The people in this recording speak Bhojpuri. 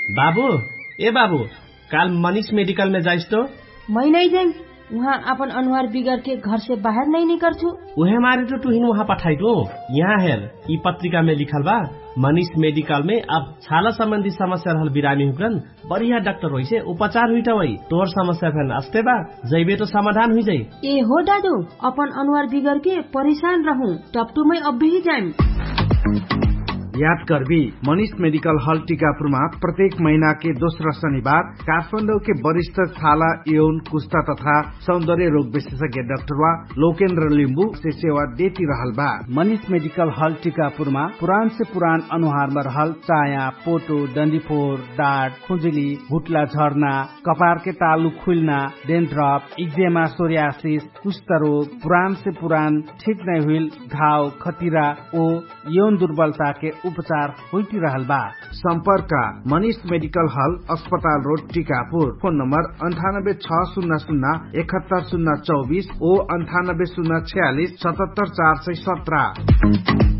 बाबू ए बाबू काल मनीष मेडिकल में जाइस तो मैं नहीं जाइम वहाँ अपन अनुहार बिगड़ के घर से बाहर नहीं निकल छू उहे मारे तो तुहिन वहाँ पठाई दो यहाँ हेर ई पत्रिका में लिखल बा मनीष मेडिकल में अब छाला संबंधी समस्या रहल बिरामी हुकन बढ़िया डॉक्टर होइ से उपचार हुई वही तोर समस्या फेन अस्ते बा जैबे तो समाधान हुई जाई ए हो दादू अपन अनुहार बिगड़ के परेशान रहूं टपटू में अब भी जाइम याद करबी मनीष मेडिकल हॉल टीकापुरमा प्रत्येक महीना के दोस्रो शनिबार काठमाडौँ के वरिष्ठ छाला यौन कुस्ता तथा सौन्दर्य रोग विशेषज्ञ डाक्टर वा लोकेन्द्र लिम्बू से सेवा देती रहल बा मनीष मेडिकल हॉल टीकापुरमा पुरान से पुरान अनुहारमा रहल चाया पोटो डन्डीफोर डाँट खुजुली भुटला झर्ना कपार के तालु खुल्ना डेन्ड्रप इक्जेमा सोरियासिस कुष्ठ रोग पुरान से पुरान ठीक नहीं हुई घाव खतिरा ओ यौन दुर्बलता के उपचार होती रहल बा सम्पर्क मनीष मेडिकल हल अस्पताल रोड टीकापुर फोन नम्बर अन्ठानब्बे छ शून्य शून्य एकहत्तर शून्य चौबिस ओ अन्ठानब्बे शून्य छयालिस सतहत्तर चार सय सत्र